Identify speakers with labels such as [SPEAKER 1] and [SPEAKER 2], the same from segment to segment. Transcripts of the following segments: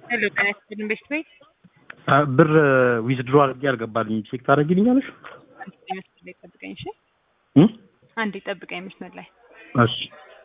[SPEAKER 1] ሄሎ ጤና ይስጥልኝ ቤት ቤት
[SPEAKER 2] ብር ዊዝድሮ አድርጌ አልገባልኝ ቼክ ታደርጊልኛለሽ?
[SPEAKER 1] አንዴ መስመር ላይ ጠብቀኝ እሺ።
[SPEAKER 2] እም?
[SPEAKER 1] አንዴ ጠብቀኝ መስመር ላይ
[SPEAKER 2] እሺ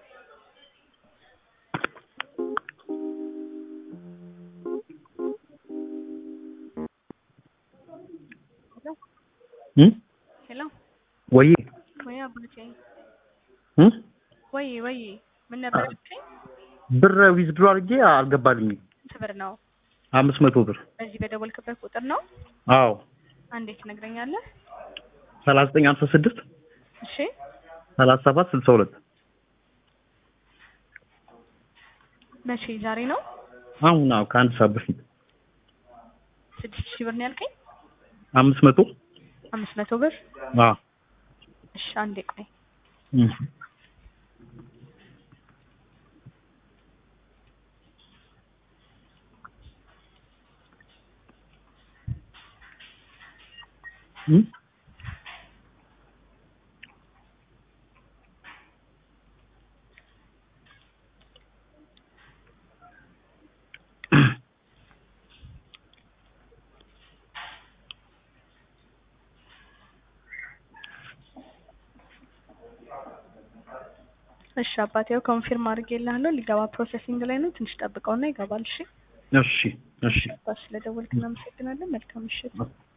[SPEAKER 2] እም?
[SPEAKER 1] ሄሎ
[SPEAKER 2] ወይ
[SPEAKER 1] ወይ አባቴ
[SPEAKER 2] እም?
[SPEAKER 1] ወይ ወይ ምን ነበር ያልከኝ?
[SPEAKER 2] ብር ዊዝድሮ አድርጌ አልገባልኝም።
[SPEAKER 1] ስንት ብር ነው?
[SPEAKER 2] አምስት መቶ ብር
[SPEAKER 1] በዚህ በደወልክበት ቁጥር ነው?
[SPEAKER 2] አዎ
[SPEAKER 1] አንዴ ትነግረኛለህ?
[SPEAKER 2] ሰላሳ ዘጠኝ ሀምሳ ስድስት
[SPEAKER 1] እሺ
[SPEAKER 2] ሰላሳ ሰባት ስልሳ ሁለት
[SPEAKER 1] መቼ ዛሬ ነው?
[SPEAKER 2] አሁን አዎ ከአንድ ሰዓት በፊት
[SPEAKER 1] ስድስት ሺህ ብር ነው ያልከኝ?
[SPEAKER 2] አምስት መቶ
[SPEAKER 1] አምስት መቶ ብር
[SPEAKER 2] አዎ
[SPEAKER 1] እሺ አንዴ ቆይ
[SPEAKER 2] እም። እም?
[SPEAKER 1] እሺ አባቴ ያው ኮንፊርም አድርጌልሃለሁ ሊገባ ፕሮሰሲንግ ላይ ነው ትንሽ ጠብቀውና ይገባል እሺ
[SPEAKER 2] እሺ እሺ
[SPEAKER 1] ስለደወልክ እናመሰግናለን መልካም ምሽት